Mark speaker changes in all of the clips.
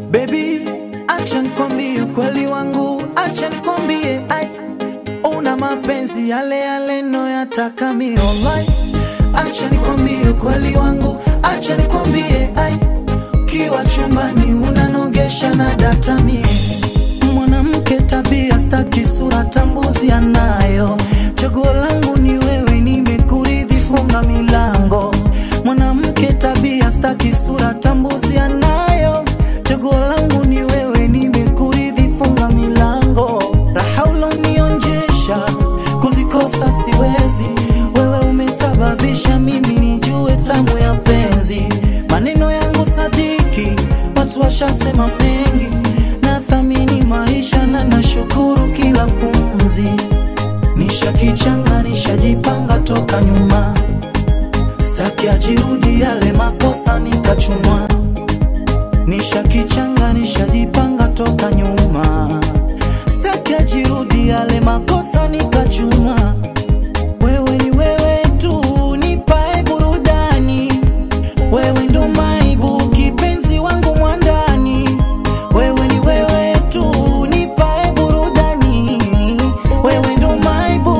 Speaker 1: Baby, acha nikwambie ukweli wangu, acha nikwambie ai, una mapenzi yale yale noyataka mi online. Acha nikwambie ukweli wangu, acha nikwambie ai, kiwa chumbani unanogesha na data mie mwanamke tabia staki sura tambuzi anayo chaguo langu ni wewe nimekuridhi funga milango mwanamke tabia staki sura tambuzi anayo chaguo langu ni wewe nimekuridhi funga milango raha ulonionjesha kuzikosa siwezi wewe umesababisha mimi nijue tamu ya penzi maneno yangu sadiki watu washasema mengi nathamini maisha na nashukuru kila pumzi nishakichanga nishajipanga toka nyuma staki ajirudi yale makosa nikachumwa nishakichanga nishajipanga toka nyuma staki ajirudi yale makosa nikachumwa wewe ni wewe tu nipae burudani wewe ndo maibu kipenzi wangu mwandani wewe ni wewe tu nipae burudani wewe ndo maibu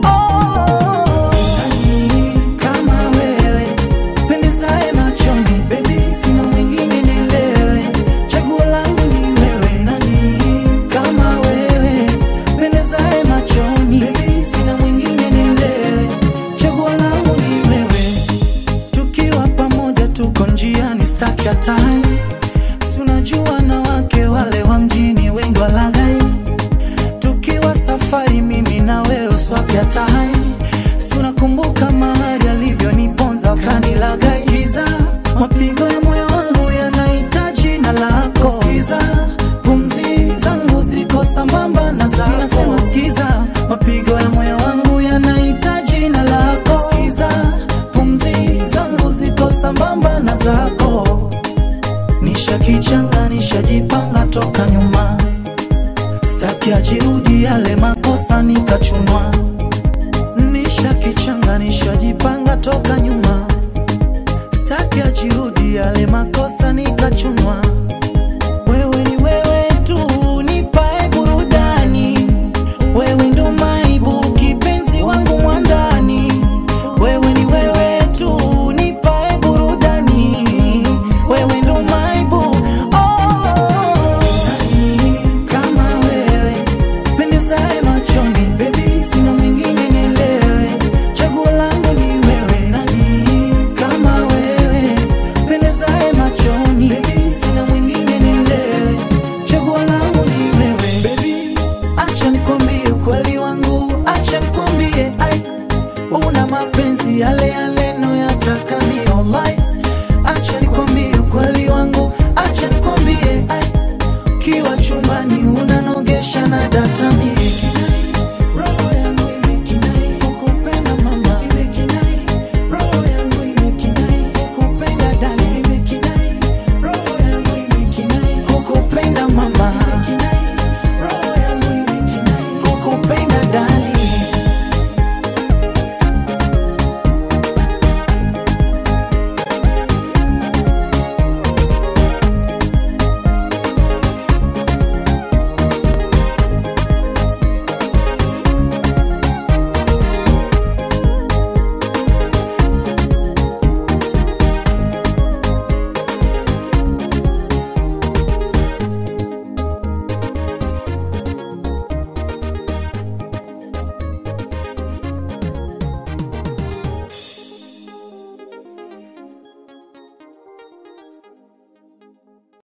Speaker 1: oh. kama wewe pendezae machoni baby sina mwingine nielewe chaguo langu ni wewe nani kama wewe pendezae machoni baby sina mwingine nielewe chaguo langu ni wewe tukiwa pamoja tuko njiani staki hatari si unajua na wake wale wa mjini wengi walaghai tukiwa safari mimi na wewe swapya tahai si unakumbuka mahali alivyoniponza wakanilaghai sikiza mapigo ya moyo wangu yanahitaji na lako sikiza pumzi zangu ziko sambamba na zako nasema sikiza mapigo ya moyo wangu yanahitaji na lako sikiza pumzi zangu ziko sambamba na zako nishakichanga nishajipanga toka nyuma staki ajirudi yale makosa nikachunwa nishakichanga nishajipanga toka nyuma staki ajirudi yale makosa nikachunwa